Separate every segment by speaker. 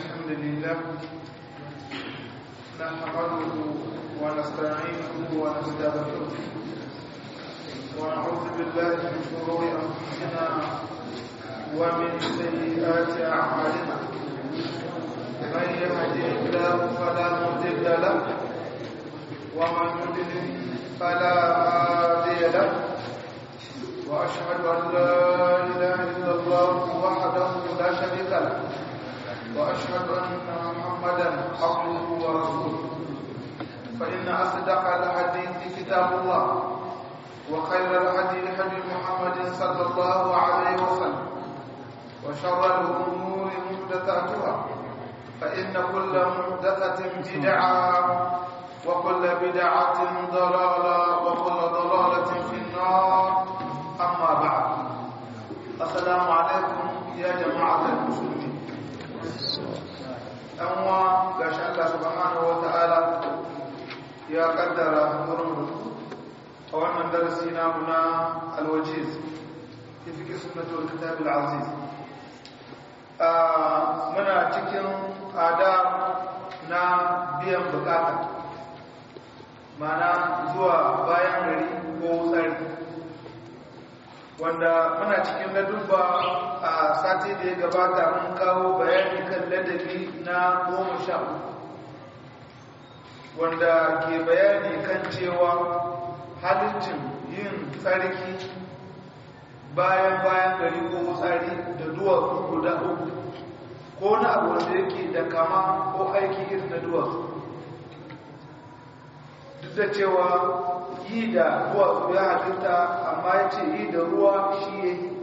Speaker 1: الحمد لله نحمده ونستعينه ونستغفره ونعوذ بالله من شرور انفسنا ومن سيئات اعمالنا من يهده الله فلا مضل له ومن يضلل فلا هادي له واشهد ان لا اله الا الله وحده لا شريك له واشهد ان محمدا عبده ورسوله فان اصدق الحديث كتاب الله وخير الهدي هدي محمد صلى الله عليه وسلم وشر الامور محدثاتها فان كل محدثه بدعه وكل بدعه ضلاله وكل ضلاله في النار أما بعد السلام عليكم يا جماعة المسلمين أما قاش الله سبحانه وتعالى يا قدر مرمد وأن درسنا هنا الوجيز في فكر سنة والكتاب العزيز muna cikin adab na biyan bukata mana zuwa bayan gari ko tsari wanda muna cikin ladubba a sati da ya gabata mun kawo bayani kan ladabi na goma sha wanda ke bayani kan cewa halittin yin tsarki bayan bayan gari ko tsari da duwatsu guda uku ko na abu wanda yake da kama ko aiki irin na duwatsu duk da cewa yi da duwatsu ya halitta amma ya ce yi da ruwa shi ya yi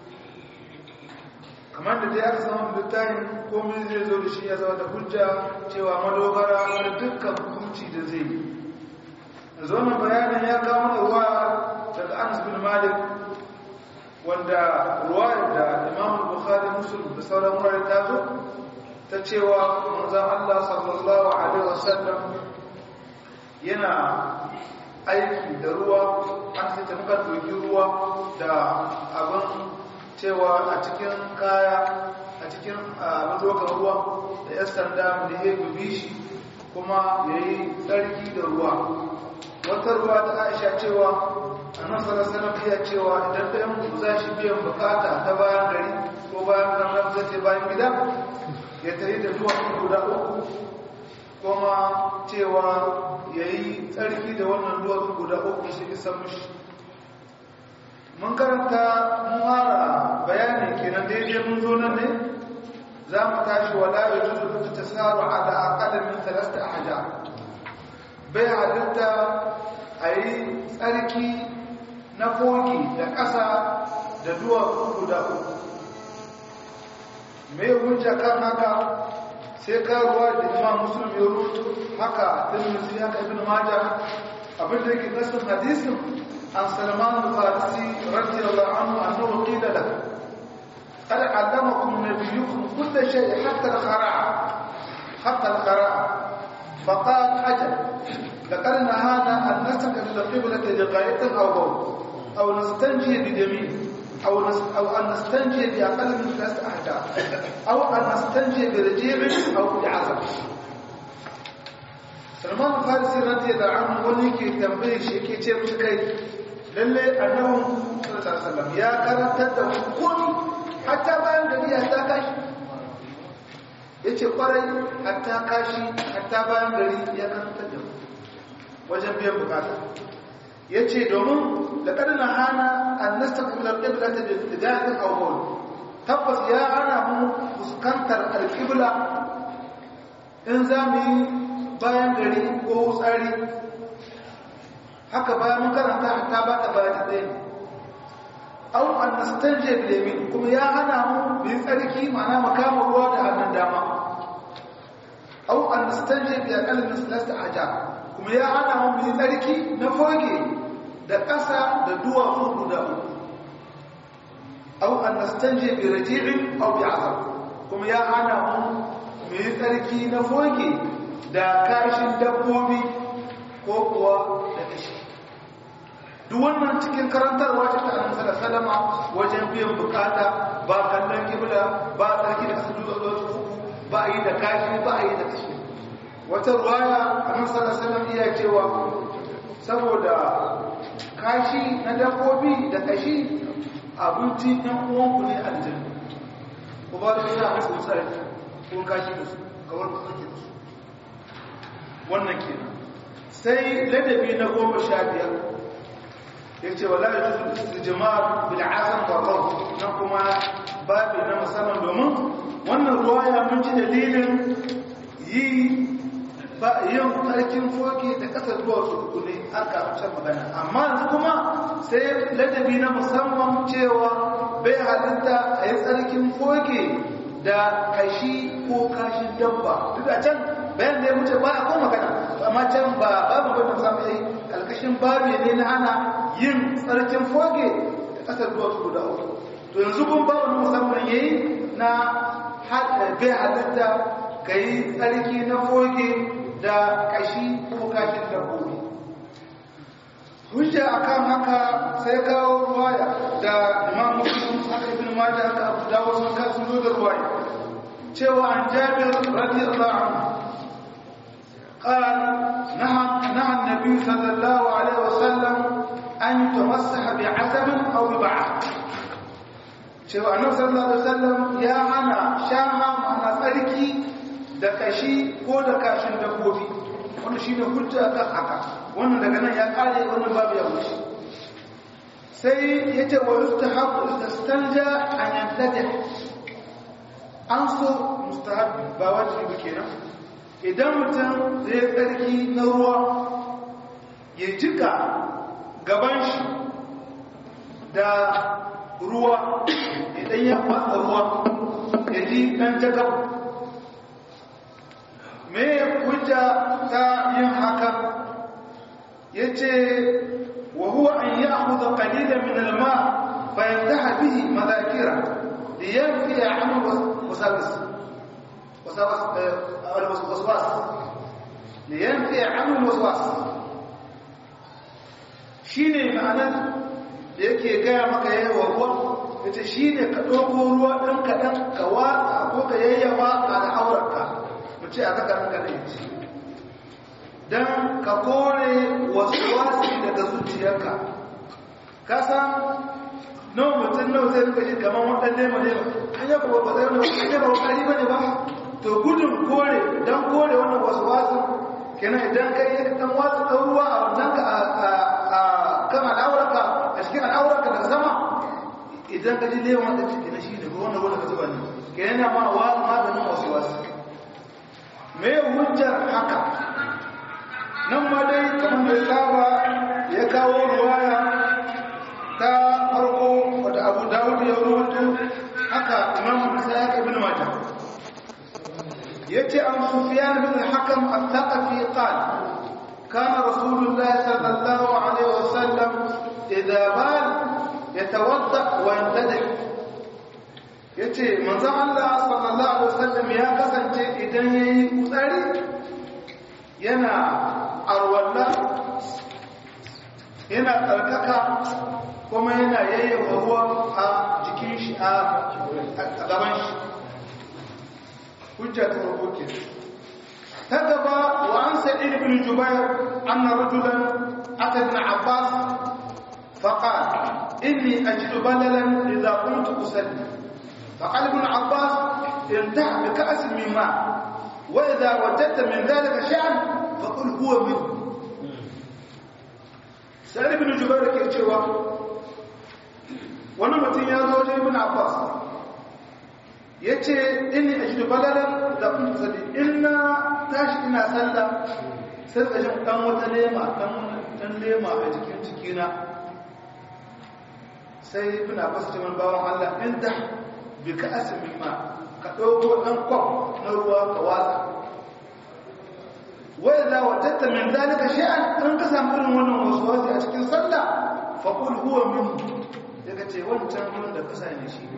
Speaker 1: kamar da dai aka samu littafin komai zai zo da shi ya zama da hujja cewa madogara da dukkan hukunci da zai yi zama bayanin ya kawo da ruwa daga anas bin malik wanda ruwa da imam bukhari musulun da sauran wurare ta zo ta cewa manzan allah sallallahu alaihi wasallam yana aiki da ruwa an sai muka doki ruwa da abin cewa a cikin kaya a cikin abin dokan ruwa da ya sanda da ya gubi shi kuma ya yi tsarki da ruwa wata ruwa ta aisha cewa a nan sarasana iya cewa idan ta yanku za shi biyan bukata ta bayan gari ko bayan ranar zai ce bayan gida ya tare da zuwa guda uku kuma cewa ya yi tsarki da wannan duwatsu guda uku shi isa mushi mun karanta mun fara bayani kenan daidai mun zo nan ne za mu tashi wala ya juzu da ta tsaro ala aqalin min thalasta ahja bai halitta a yi tsarki na koki da ƙasa da duwatsu guda uku mai hujja kan haka sai ka ruwa da imam muslim ya rubuto haka tirmidhi haka ibn majah abin da yake nasin hadisin an salman al-farisi radiyallahu anhu annahu qila lahu qad allamakum nabiyyukum kull shay hatta al-khara'a hatta al-khara'a فقال أجل لقد نهانا أن نستقبل القبلة لغاية أو بول أو نستنجي بدمين أو, نس أو أن نستنجي بأقل من ثلاث أحجار أو أن نستنجي برجيع أو بعزم سلمان الفارسي رضي الله عنه wani ke tambaye shi yake ce mishi kai lalle annabi sallallahu alaihi wasallam ya karantar da hukumi hatta bayan gari ya ta kashi yace kwarai hatta kashi hatta bayan gari ya karantar da wajen biyan bukata yace domin da kadana hana an nastaqbil al-qibla bi ittijahin aw bawl tabbas ya hana mu fuskantar al-qibla in zamu yi bayan gari ko tsari haka bayan mun karanta ta ba ta bayan ɗaya aw an nastanje bil yamin kuma ya hana mu bi tsarki ma'ana mu kama ruwa da hannun dama aw an nastanje bi aqall min salasta ajar kuma ya hana mu bi tsarki na foge da ƙasa da duwatsu guda uku au an nastanje bi raji'in aw bi azab kuma ya hana mu mu yi tsarki na foge da kashin dabbobi ko kuwa da kashi duk wannan cikin karantarwa ce ta annabi sallallahu alaihi wasallam wajen biyan bukata ba kallon kibla ba tsarki da su duka uku ba yi da kashi ba a yi da kashi wata ruwaya annabi sallallahu alaihi wasallam iya cewa saboda kashi na dabbobi da kashi abinci ɗan uwanku ne aljanna ku ba da shi a masu tsari kun kashi da su kawar ku sake da su wannan kenan sai ladabi na goma sha biyar ya ce wala ya juzu jama'a bil azam wa qawl na kuma babu na musamman domin wannan ruwaya mun ji dalilin yi ba yin tsarkin foke da kasar zuwa su uku ne aka can magana amma yanzu kuma sai ladabi na musamman cewa bai halitta a yi tsarkin foke da kashi ko kashin dabba duk a can bayan da ya wuce ba a ko magana amma can ba babu wanda samu yi kalkashin babu ne na ana yin tsarkin foke da kasar zuwa su guda uku to yanzu kun babu na musamman yayi na bai halitta ka yi tsarki na foke da kashi ko kashin dabbobi hujja akan haka sai kawo ruwaya da imam muslim haka ibn majah haka abu dawud sun ka sun zo da ruwaya cewa an jabir radiyallahu anhu قال نهى نهى النبي صلى الله عليه وسلم أن يتمسح بعسل أو ببعض cewa annabi sallallahu alaihi wasallam ya hana shaha ma'ana tsarki da kashi ko da kashin dabbobi wannan shine hujja kan haka wannan daga nan ya kare wannan babu ya wuce sai yace wa yustahabu istanja an yantadi an so mustahab ba wajibi kenan idan mutum zai tsarki na ruwa ya jika gaban shi da ruwa idan ya matsa ruwa ya ji ɗan jagab me hujja ta yin haka ya ce wa huwa an yi ahuda ƙalilan min alma bayan ta habihi mazakira da ya fi ya amu wasawis waswas da ya fi ya amu waswas shi ne ma'anar da yake gaya maka yawa ruwa ya ce shi ne ka ɗauko ruwa ɗan kaɗan ka watsa ko ka yayyawa a al'aurarka mu ce a zaka ranka da yaci don ka kore wasu wasi daga zuciyarka ka san nawa mutum nawa zai rika shi kamar waɗan nema nema an yaba ba zai wani wasu ba wakari ba ne ba to gudun kore don kore wannan wasu wasu kenan idan kai yi ɗan watsa ɗan ruwa a wannan ka kan al'aurarka a cikin al'aurarka daga sama idan ka ji lewan da ciki na shi ne ko wanda wanda ka zuba ne ke yana ma wa maganin wasu wasu me hujjar haka nan ma dai kamar da saba ya kawo ruwaya ta farko wadda abu dawud ya rubuto haka imam musa ya kai bin mata yace an sufyan bin al-hakam al-thaqafi qala كان رسول الله صلى الله عليه وسلم إذا بال يتوضأ وينتدح yace manzon Allah sallallahu alaihi wasallam ya kasance idan yayi tsari yana arwalla yana tsarkaka kuma yana yayyafa ruwa a jikin shi a gaban shi hujja ta farko kenan كتب وعن سعيد بن جبير أن رجلا أتى ابن عباس فقال إني أجد بللا إذا قمت أسلم فقال ابن عباس انتهى بكأس من ماء وإذا وجدت من ذلك شيئا فقل هو منه سعيد بن جبير كيتشوا wani mutum ya zo wajen ibn abbas ya ce inni a shi balalar da kun sadi ina tashi ina sallah sai ka jin dan wata lema dan lema a jikin cikina sai ibn abbas ce man bawan Allah in ta bi ka asmin ma ka dauko dan kwaf na ruwa ka watsa wa idza wajadta min zalika shay'an in ka samu irin wannan waswasi a cikin sallah fa qul huwa min daga ce wancan ruwan da ka sani shi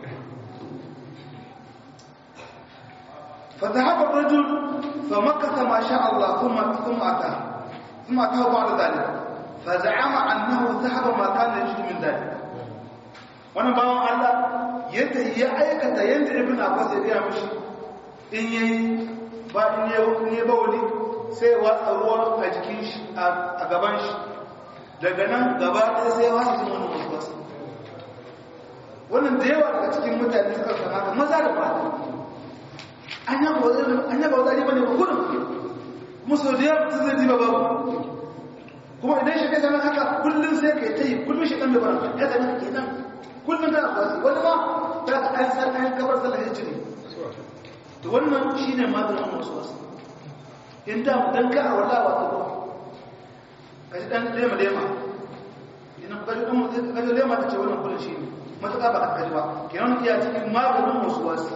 Speaker 1: فذهب الرجل فمكث ما شاء الله ثم ثم اتى ثم اتاه بعد ذلك فزعم انه ذهب ما كان يجد من ذلك wannan bawan Allah yadda ya aikata yadda ibn Abbas ya gaya mishi in yayi ba in ya bauli sai watsa ruwa a jikin shi a gaban shi daga nan gaba ɗaya sai wasu jin wani wasu wasu wannan da yawa daga cikin mutane suka sama da maza da mata an yaba wazari ba ne ba gudun musu da yawa sun zai ji ba babu kuma idan shi kai zama haka kullum sai ka yi ta yi kullum shi ɗan bai bara ya zama ke nan kullum tana kwasi wani ma ta ka an san an gabar sallah ya cire to wannan shi ne maganin wasu wasu in da dan ka a wala wa ta ka ji dan lema lema idan ka ji dan mutum ka ji lema ta ce wannan kullum shi ne matuƙa ba ka ji ba kenan iya cikin maganin wasu wasu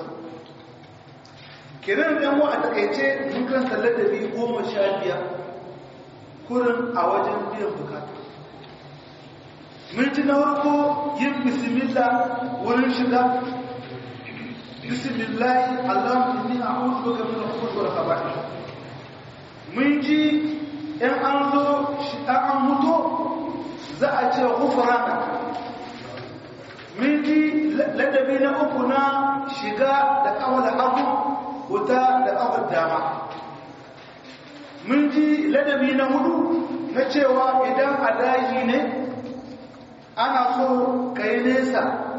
Speaker 1: kenan ɗan wa a takaice mun kan sallar da biyu goma sha biyar kurin a wajen biyan bukata minti na farko yin bismillah wurin shiga bismillahi allahumma inni a'udhu bika min al-khubuthi wal khaba'ith mun ji in an zo shi an mutu za a ce ghufrana mun ji ladabi na uku na shiga da kawal hagu wuta da kawal dama mun ji ladabi na hudu na cewa idan a daji ne ana so ka yi nesa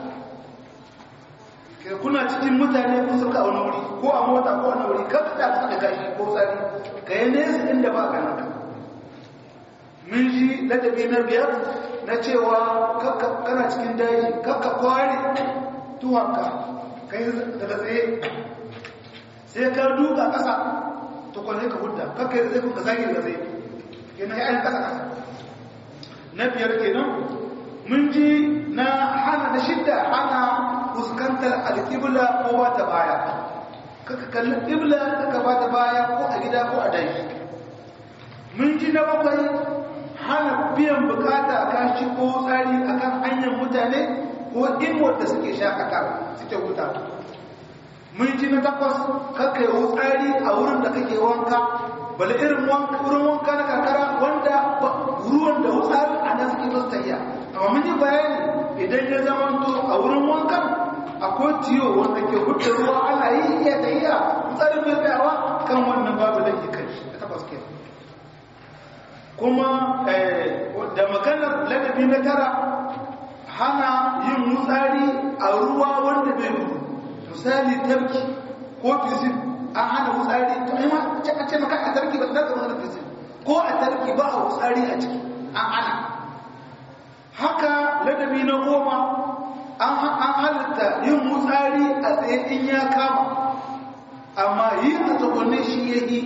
Speaker 1: ka kuna cikin mutane kun suka a wani wuri ko a mota ko a wuri kan ta suka gashi ko tsari ka yi nesa inda ba ka naka mun ji ladabi na biyar na cewa kana cikin daji kakka kwari tuwanka ka yi daga tsaye sai ka duka ƙasa to kwanne ka hudda kakka yi zai kuka zagi daga tsaye kenan ya yi ƙasa ƙasa na biyar kenan mun ji na hana da shidda hana fuskantar alƙibla ko ba ta baya kaka kalli ƙibla kaka ba ta baya ko a gida ko a daji mun ji na bakwai hana biyan bukata kan shi ko tsari akan hanyar mutane ko inwar da suke shakata suke wuta mun ji na takwas kaka yi tsari a wurin da kake wanka bala irin wurin wanka na kakara wanda ruwan da wutsari a nan suke masu tafiya amma mun yi bayani idan ya zama to a wurin wankan akwai tiyo wanda ke hudu ruwa ana yi iya tafiya tsarin mai tsayawa kan wannan babu da ke kai da takwas ke kuma da maganar ladabi na tara hana yin wutsari a ruwa wanda bai gudu misali tarki ko fisin an hana wutsari to ai ma a ce maka a tarki ba ta zama fisin ko a tarki ba a wutsari a ciki an hana haka ladabi na goma an halitta yin mutsari a tsaye in ya kama amma yi a tsakonin shi ya yi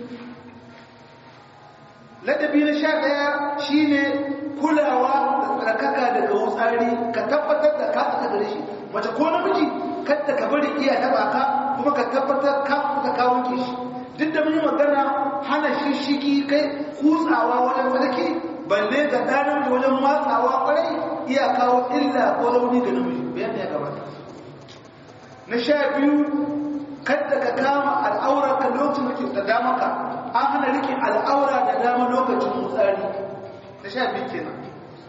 Speaker 1: ladabi na sha ɗaya shi ne kulawa da tsarkaka daga wutsari ka tabbatar da ka tsaka gare shi mace ko namiji kadda ka bari iya taba ka kuma ka tabbatar ka kuka ka wanke shi duk da mun magana hana shishigi kai kutsawa wajen tsarki balle ga ɗanar da wajen matsawa ƙwarai iya kawo illa ko rauni ga namiji bayan da ya gabata na sha biyu kadda ka kama al'aura ka lokacin da ke da dama ka an hana rike al'aura da dama lokacin mutsari na sha biyu kenan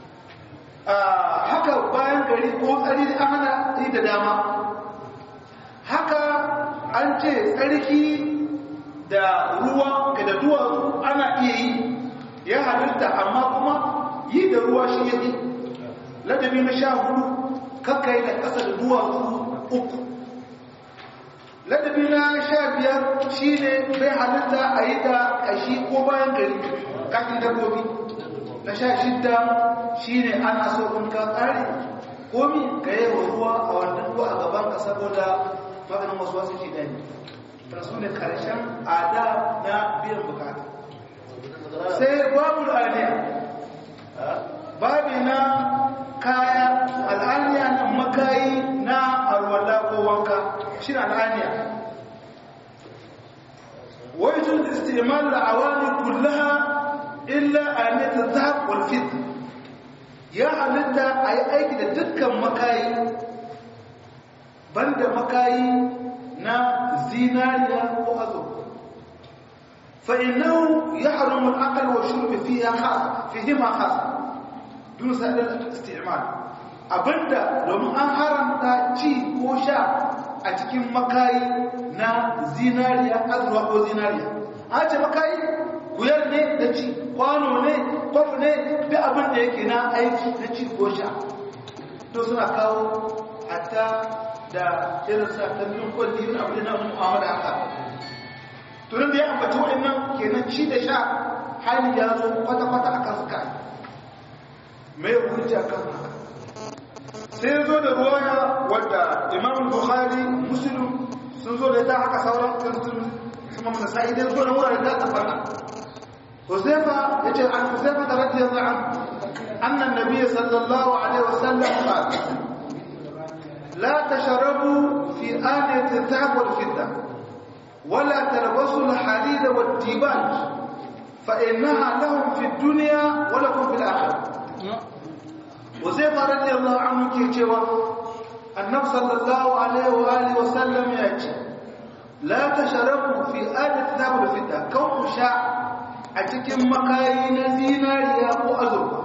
Speaker 1: haka bayan gari ko tsari an hana yi da dama haka an ce tsarki da ruwa ga da duwatsu ana iya yi ya halitta amma kuma yi da ruwa shi ya yi ladabi na sha hudu kakkai da ƙasa da duwatsu uku ladabi na sha biyar shi ne bai halitta a yi da ƙashi ko bayan gari kashin dabbobi na sha shidda shi ne ana so in ka tsari komi ka yi wa ruwa a wannan ruwa a gaban ka saboda maganin wasu wasu shi ɗaya su ne karshen ada na biyan bukata sai babu al'aniya babi na kaya al'aniya na makayi na arwala ko wanka shi na al'aniya wajen istimal al'awani kullaha illa anita zahab wal fit ya halitta a yi aiki da dukkan makayi banda makayi na zinariya ko azurfa فإنه يحرم الأكل والشرب فيها خاص فيهما خاص دون سائر الاستعمال abinda domin an haramta ci ko sha a cikin makayi na zinariya azurwa ko zinariya a ce makayi kuyar ne da ci kwano ne kwaf ne da abin da yake na aiki na ci ko sha to suna kawo hatta da irin sa kallon kwalli yin abu da na mu'amala haka tunan da ya ambaci waɗannan kenan ci da sha hali ya zo kwata-kwata a kan suka mai hujja kan haka sai ya zo da ruwaya wadda imam bukhari muslim sun zo da ita haka sauran kiristun su mamman sa'i dai zo da wurare da ta fara huzaifa ya ce an huzaifa da radiyar za'an annan nabiya sallallahu alaihi wasallam ba la tasharabu fi aniyatin tahab wal fidda wala talbasu al hadid wal dibaj fa innaha lahum fi dunya wa lakum fil akhirah Huzaifa radiyallahu anhu ke cewa Annabi sallallahu alaihi wa alihi wa sallam ya ce la tashrabu fi adat zabul fidda kan ku sha a cikin makayi na zinariya ko azurfa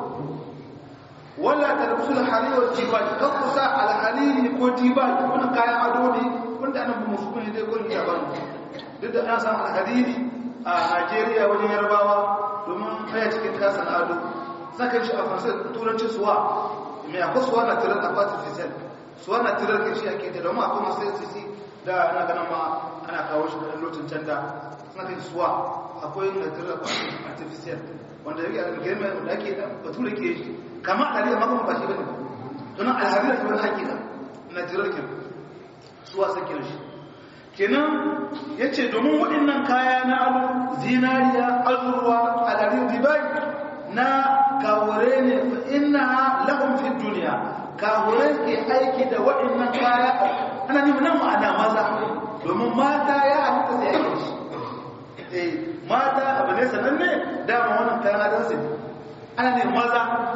Speaker 1: wala talbisul harir wal jibal kan ku sa al hariri ko jibal wannan kayan ado ne wanda annabi musulmi dai gurin ya bani duk da an san al hariri a Najeriya wajen Yarbawa domin kai cikin kasan ado saka shi a farsar turancin suwa mai akwai suwa na tirar akwatin fisel suwa na tirar ke shi ake da domin akwai masu sisi da na ganin ma ana kawo shi da lokacin can da suna kai suwa akwai na tirar akwatin artificial wanda yake a girma da ake da bature ke shi kama a riyar makon ba shi bane ba tunan alhari da kuma hakika na tirar ke suwa sakin shi kenan ya ce domin waɗannan kaya na alu zinariya azurwa alarin ribai na kawure ne fa inna lahum fi dunya kawure ke aiki da waɗannan kaya ana nemi nan ma'ana maza domin mata ya halitta sai aiki shi eh mata abu ne sananne dama wannan kayan adan su ana ne maza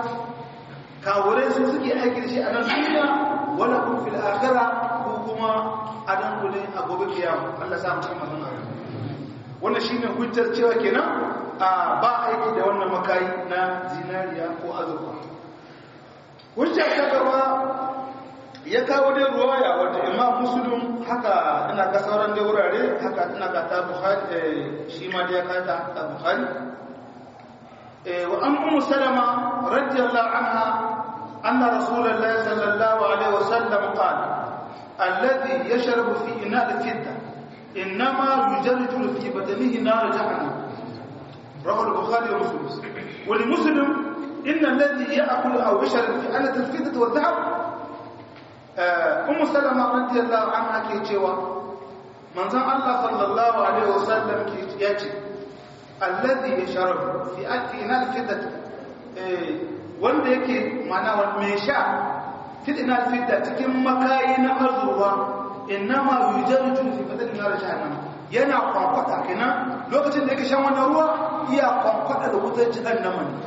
Speaker 1: kawure su suke aiki da shi a nan duniya wala kun fil akhirah ko kuma adan ku ne a gobe kiyama Allah sa mu cikin magana wannan shine hujjar cewa kenan a ba aiki da wannan makayi na zinariya ko azurfa hujja ta gaba ya kawo dai ruwaya wanda imam muslim haka ina ka sauran dai wurare haka ina ka ta bukhari shi ma dai ka ta ta bukhari wa an ummu salama radiyallahu anha anna rasulullahi sallallahu alaihi wasallam qala alladhi yashrabu fi ina al-fidda إنما يجرجر في بدنه نار جهنم رواه البخاري ومسلم ولمسلم إن الذي يأكل أو يشرب في آلة الفضة والذهب أم سلمة رضي الله عنها كي تشوى من زم الله صلى الله عليه وسلم كي يأتي الذي يشرب في في آلة الفضة wanda yake mana wani mai sha fitina fidda cikin makayi na azurwa innama yujarju fi badal nar jahannam yana kwankwata kenan lokacin da yake shan wannan ruwa iya kwankwata da wutar jahannama ne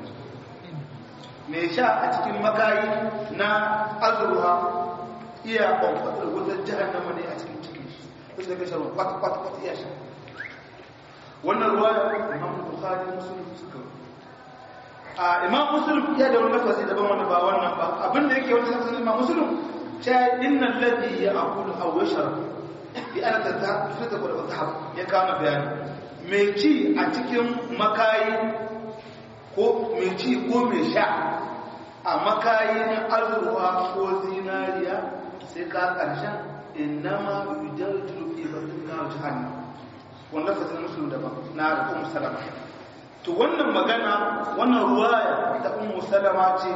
Speaker 1: me sha a cikin makayi na azruha iya kwankwata da wutar jahannama ne a cikin cikin shi lokacin da yake shan kwata kwata kwata iya sha wannan ruwa Imam Bukhari Muslim suka a Imam Muslim ya da wani lafazi daban wanda ba wannan ba abinda yake wani lafazin Imam Muslim ta inna alladhi ya'kulu aw yashrab bi ana ta fita ko da tahab ya kama bayani mai ci a cikin makayi ko mai ci ko mai sha a makayi na azurwa ko zinariya sai ka karshen innama yujarju fi batna jahannam wannan fasin musulun daban na ummu salama to wannan magana wannan ruwaya ta ummu salama ce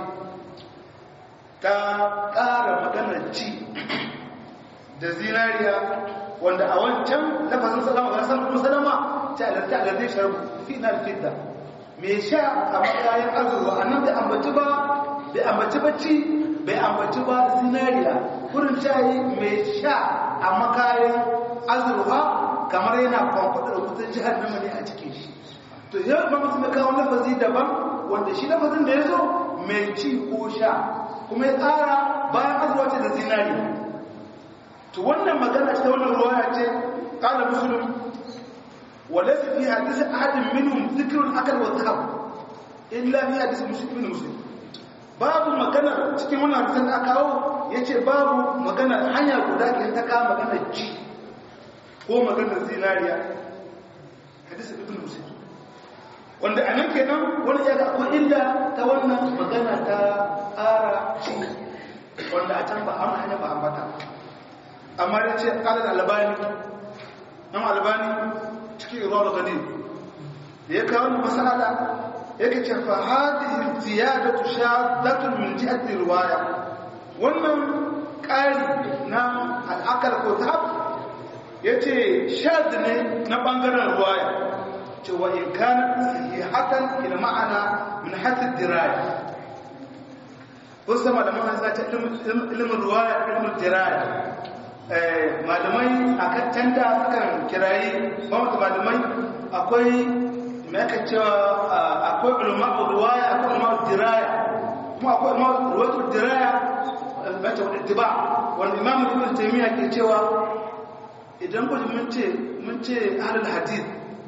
Speaker 1: ta ƙara maganar ci da zinariya wanda a wancan lafazin salama ga san kuma salama ta alarta alardai sharbu fi na fidda mai sha a makayin azurwa annan bai ambaci ba bai ambaci bacci bai ambaci ba zinariya kurin shayi mai sha a makayin azurwa kamar yana kwamfada da wutar jihar nama ne a cikin shi to yau ba musu mai kawo lafazi daban wanda shi lafazin da ya zo mai ci ko sha kuma ya tsara bayan azurwa ce da zinari to wannan magana ta wannan ruwaya ce kala musulun wala su fi hadisi ahadin minhum zikrun akal wa zahab illa fi hadisi muslim muslim babu magana cikin wannan hadisin da aka kawo yace babu magana hanya guda ke ta kama magana ji ko magana zinariya hadisi ibn muslim wanda anan kenan wani ya ga akwai illa ta wannan magana ta ara ci wanda a can ba an hanya ba ambata amma da ce alal albani nan albani cikin ruwa da gani da ya kawo masala yake ce fa hadhihi ziyadatu shaddatun min jihati riwaya wannan ƙari na al'akar ko ta yace shad ne na bangaren riwaya ce wa in kana sahihatan ila ma'ana min hadd diraya kun san malaman hanzu ta ilimin riwaya ilimin diraya malamai akan tanda sukan kirayi ba malamai akwai mai aka cewa akwai ulma'u ruwaya akwai ulma'u diraya kuma akwai ulma'u ruwatu diraya bata wadda tiba wanda imamu ibn taymiya ke cewa idan ku mun ce mun ce ahlul hadith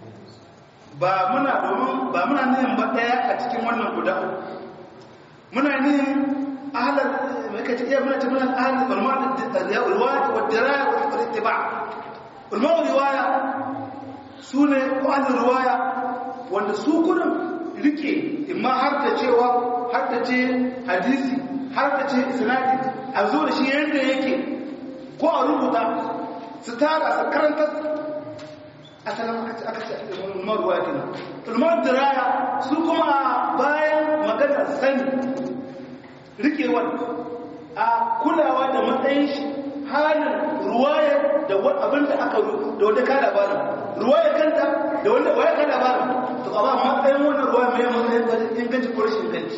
Speaker 1: ba muna domin ba muna nihin ba daya a cikin wannan guda muna nihin ahlul mai kace iya muna ce muna ahlul ulma'u ruwaya wa diraya wa ittiba ulma'u riwaya sune ko ahlul ruwaya wanda su kudin rike imma har da cewa har da ce hadisi har da ce isnadi a zo da shi yadda yake ko a rubuta su tara su karanta asalin aka ce aka ce ulmar ruwa kenan ulmar diraya su kuma bayan maganar sani rikewar a kulawa da matsayin shi halin ruwayar da abin da aka da wanda ka labarin ruwayar kanta da wanda waya ka labarin to a ba matsayin wannan ruwa mai matsayin wajen inganci ko rashin inganci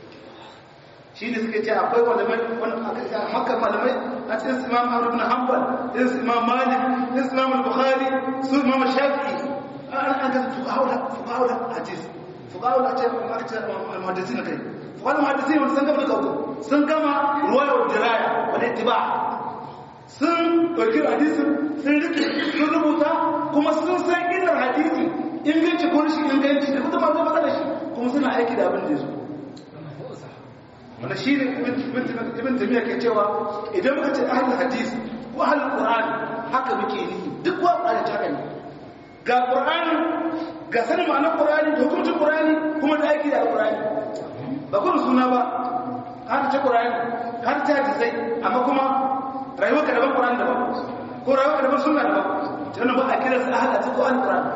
Speaker 1: shi ne suka ce akwai malamai wani maka malamai a cikin su imam abu na hanbal irin su imam malik irin su imam bukhari su imam shafi'i an an ga fuqaula fuqaula hadis fuqaula ce aka ce al-muhaddisi na kai fuqaula muhaddisi wanda sun gama da kawo sun gama ruwaya wa diraya wa ittiba sun ɗauki hadisin sun rike sun rubuta kuma sun san illar hadisi inganci ko rashin inganci da kuma zama da shi kuma suna aiki da abin da ya zo wanda shi ne ibn tamiya ke cewa idan muka ce ahlul hadis ko ahlul qur'ani haka muke ni duk wa qur'ani ta ne ga qur'ani ga sanin ma'anar qur'ani da hukuncin qur'ani kuma da aiki da qur'ani ba kun suna ba har ta qur'ani har ta hadisai amma kuma rayuwarka daban qur'ani daban ko rayuwarka daban sunna daban tana ba a kira su ahlul hadis ko al-qur'ani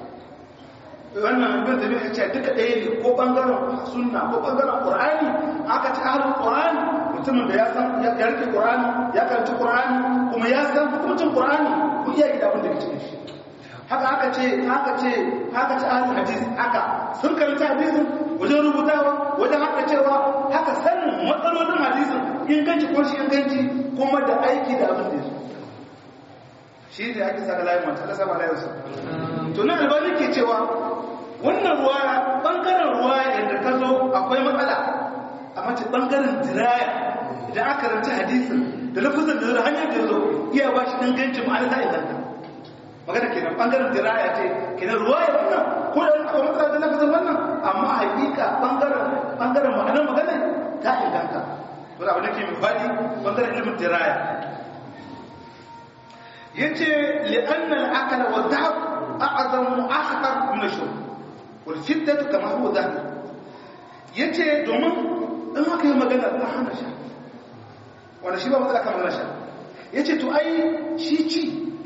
Speaker 1: wannan ibn tabi'a ya ce duka ɗaya ne ko bangaren sunna ko bangaren qur'ani aka ci ahlul qur'ani mutumin da ya san ya rike qur'ani ya karanci qur'ani kuma ya san hukuncin qur'ani ko iya gida abin da ke cikin shi haka aka ce aka ce aka ci ahlul hadis haka sun karanta hadisin wajen rubutawa wajen haka cewa haka sanin matsalolin hadisin inganci ko shi inganci kuma da aiki da abin da ya shi ne ake saka layin mata Allah sama layin sa to nan albani ke cewa wannan ruwa bangaren ruwa yadda ta zo akwai matsala a mace bangaren diraya idan aka rance hadisin da lafazin da hanyar da zo iya ba shi dangancin ma'ana ta inganta magana kenan bangaren diraya ce kenan ruwa ya wannan ko da aka matsala da lafazin wannan amma hakika bangaren bangaren ma'anar magana ta inganta to da abin da ke mai faɗi bangaren ilimin diraya yace li'anna al-aqla wa dhahab a'zamu akhtar min ash-shurb wal shiddatu kama huwa dhahir yace domin in aka yi magana ta hana sha wanda shi ba matsala kan magana sha yace to ai shi ci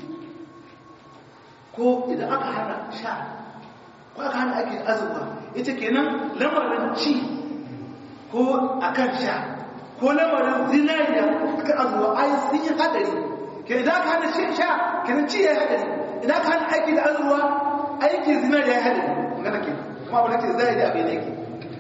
Speaker 1: ko idan aka hana sha ko aka hana ake azurwa yace kenan lamarin ci ko akan sha ko lamarin zinariya akan azurwa ai sun yi hadari ke idan aka hana shi sha kenan ci ya yi hadari idan aka hana aiki da azurwa aiki zinariya ya yi hadari magana ke kuma abu da ke zai da abin da yake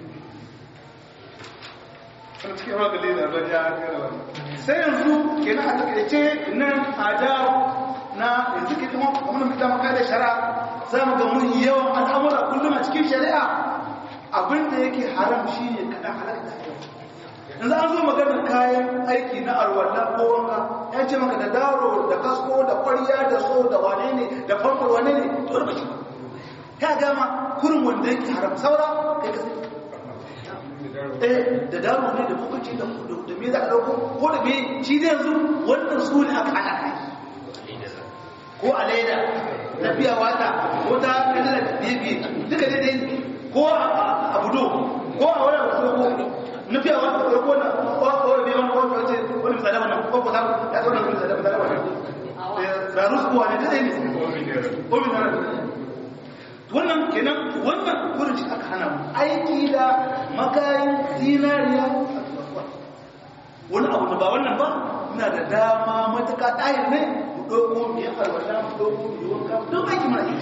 Speaker 1: kan cikin ruwa gali da abin ya gara wani sai yanzu kenan a takaice nan ada na yanzu ke kuma kuma mutum maka da shari'a za mu ga mun yawan al'amura kullum a cikin shari'a abin da yake haram shi ne kaɗan halatta yanzu an zo maganar kayan aiki na arwallah ko wanka ya ce maka da daro da kasko da kwarya da so da wane ne da famfar wane ne to da bashi ka gama kurin wanda yake haram saura kai ka sai eh da daro ne da bukaci da da me za a dauko ko da me shi zai yanzu wannan su ne aka hana kai ko a leda na biya wata ko ta kada da bibi duka dai dai ko a budo ko a wani abu ko na biya wata ko ko na ko ko ne wani ko ce wani misali wannan ko ko ta ya zo da misali misali wannan da rusu ko ne dai ne ko min wannan kenan wannan gurin shi aka hana mu aiki da makayin zinariya wani abu da ba wannan ba muna da dama matuka ɗayar ne mu ɗauko mu yi alwala mu ɗauko mu yi wanka don aiki mana yi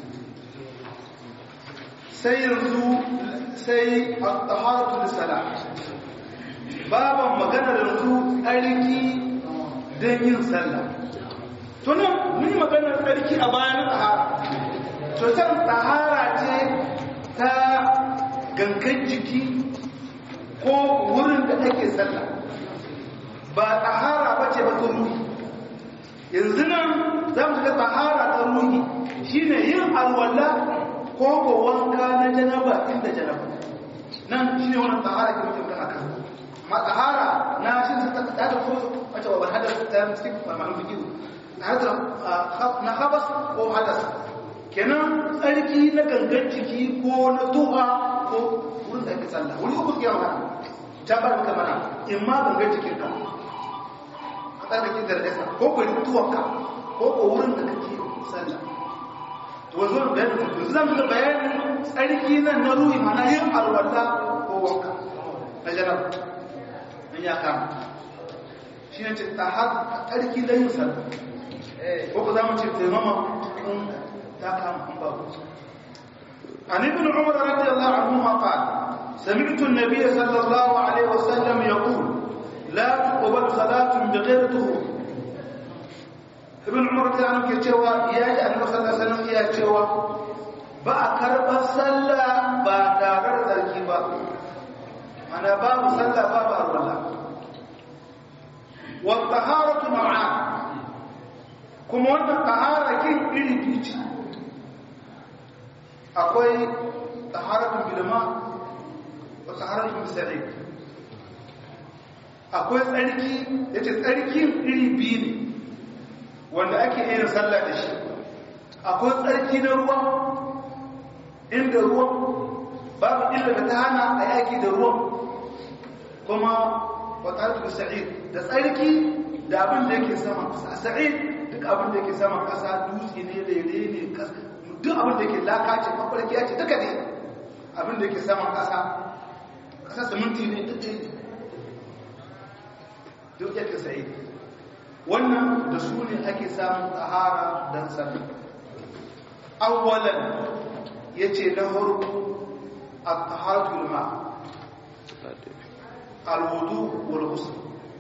Speaker 1: sai yanzu sai a taharatu da sala baban maganar yanzu tsarki don yin sallah tunan mun yi maganar tsarki a bayan tahara cutar tahara ce ta gangan jiki ko wurin da ake sallah ba tahara ba ce ba ta ruhi yanzu nan za mu shiga tahara ta ruhi shine yin alwala ko ko wanka na janaba inda janaba nan shine wannan tahara ke mutum kan aka amma tahara na shi ta ta da ko wace ba hadas ta cikin malamin fiqh na habas ko hadas kenan tsarki na gangan ciki ko na tuha ko wurin da ake tsalla wani uku ke yawa ta ba maka mana in ma gangan cikin ka ka tsarkake da rasa ko ko yi tuwa ka ko ko wurin da kake tsalla to wanzu da bayanin yanzu zan ga bayanin tsarki nan na ruhi mana yin alwala ko wanka na janab in ya kama shi ne ce ta har tsarki da yin sallah ko ku za mu ce taimama عن ابن عمر رضي الله عنهما قال سمعت النبي صلى الله عليه وسلم يقول لا تقبل صلاة بغير طهور ابن عمر رضي الله عنه يتشوى يا النبي صلى الله عليه وسلم يا تشوى ba a karɓar sallah ba tare da tsarki ba mana babu sallah babu arwala wa taharatu ma'a kuma wannan tahara kin iri biyu akwai taharatun bilma wa taharatun bisari akwai tsarki ya ce tsarkin iri biyu ne wanda ake yin sallah da shi akwai tsarki na ruwa inda ruwan babu illa da ta hana a yaki da ruwan kuma wa taharatun bisari da tsarki da abin da yake sama a sa'id duk abin da yake sama kasa dutse ne lere ne kasa duk abin da ke laka ce mafarki ya ce duka ne abin da ke saman ƙasa ƙasa siminti ne duk ne duk yake sai wannan da su ne ake samun tsahara don sami awwalan ya ce na harko a taharatul ma alwudu wal ghusl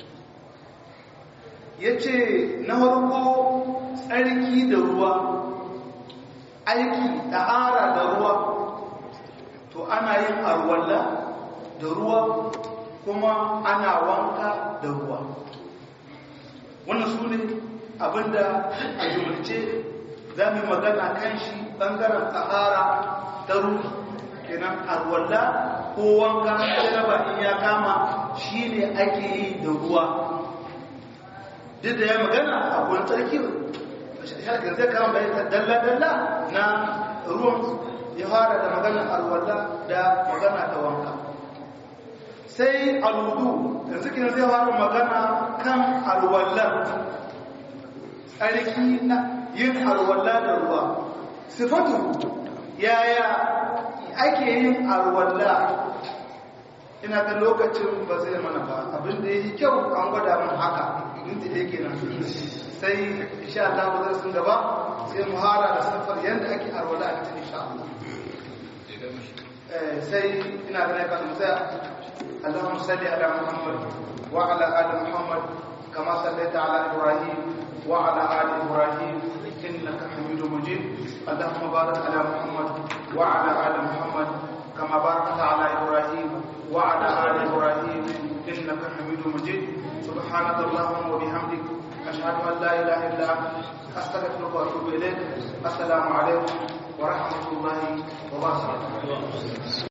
Speaker 1: ya ce na harko tsarki da ruwa aiki ɗahara da ruwa to ana yin arwalla da ruwa kuma ana wanka da ruwa wannan su ne abinda a jumlace za mu magana kan shi ɓangaren tsahara ta ruwa kenan arwalla ko wanka jaraba in ya kama shi ne ake yi da ruwa duk da ya magana a wani tsarki shagar zai kama bayan dalla-dalla na ruwan ya fara da maganar alwala da magana da wanka sai alwudu yanzu kina zai fara magana kan alwala tsarki na yin alwala da ruwa sifatu yaya ake yin alwala ina ta lokacin ba zai mana ba abinda ya yi kyau an gwada mun haka minti da yake nan sai insha Allah ba zai sun gaba sai mu hara da safar yadda ake arwala a cikin insha Allah sai ina ganin kan mu tsaya Allahumma salli ala Muhammad wa ala ali Muhammad kama sallaita ala Ibrahim wa ala ali Ibrahim innaka Hamidum Majid Allahumma barik ala Muhammad wa ala ali Muhammad kama barakta ala Ibrahim wa ala ali Ibrahim innaka Hamidum Majid سبحانك اللهم وبحمدك أشهد أن لا إله إلا أنت أستغفرك وأتوب إليك السلام عليكم ورحمة الله وبركاته